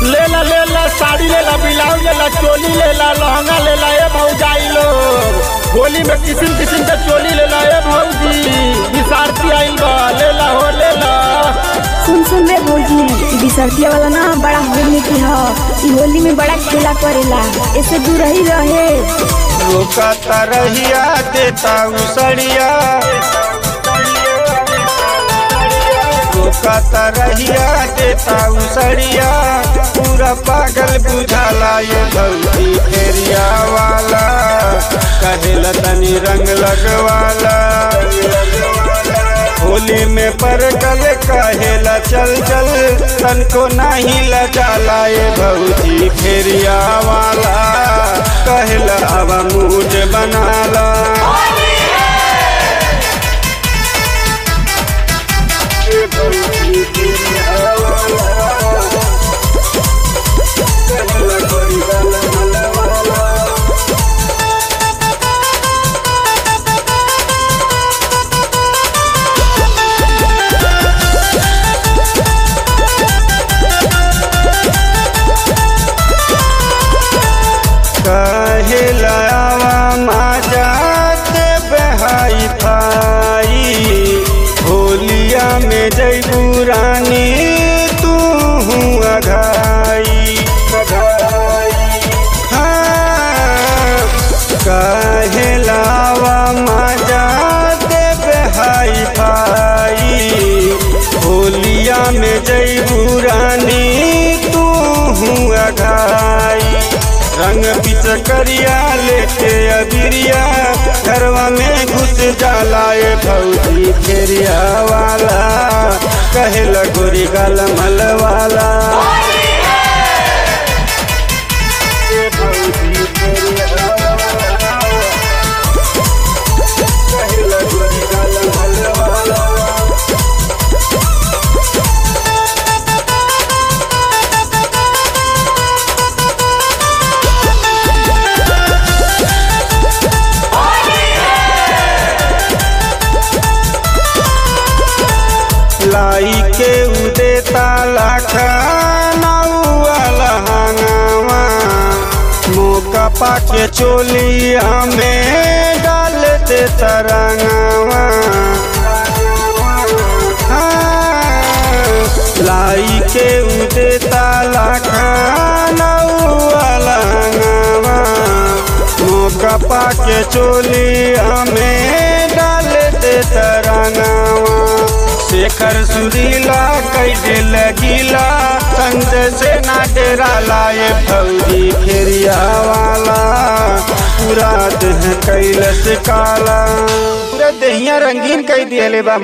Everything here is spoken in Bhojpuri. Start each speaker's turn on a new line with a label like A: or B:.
A: लेला लेला साड़ी लेला ब्लाउज लेला चोली लेला लहंगा लेला ए भौजाई लोग होली में किसिम किसिम के चोली लेला ए भौजी विसारती आइल बा लेला हो लेला
B: सुन सुन रे भौजी ई बिसरतिया वाला ना बड़ा होली की ह ई होली में बड़ा खेला करेला ऐसे दूर ही रहे
C: रोका तरहिया देता उसड़िया रोका तरहिया देता उसड़िया पूरा पागल बुझाला ये भौजी फेरिया वाला कहेला तनी रंग लगवाला होली में परगल कहेला चल चल तनको नहीं लजाला ये भौजी फेरिया वाला कहेला अब मूड बनाला ये भौजी फेरिया वाला, कहेला गोरी गाल मलवाला। कहलावा माजा दे बहाई भाई होलिया में जैबू रानी तू अघाई हाँ, कहलावा माजा दे बहाई भाई होलिया में जैबू रानी तू अघाई रंग पिचकरिया लेके अबिरिया घरवा में घुस जाला ए भौजी फेरिया वाला कहेला गोरी गाल मल वाला ए भौजी फेरिया वाला, कहेला गोरी गाल मल वाला। लाई के उदे ताला खानावा लहंगावा मौका पाके चोलिया में डाल दे तरंगावा हाँ, लाई के उदे ताला खानावा लहंगावा मौका पाके चोलिया में डाल दे तरंगावा शेखर सुरीला कैसे लगीला संग से ना डेरा लाए भौजी फेरिया वाला पूरा देह कैलस काला पूरा देहिया रंगीन कई दिए बा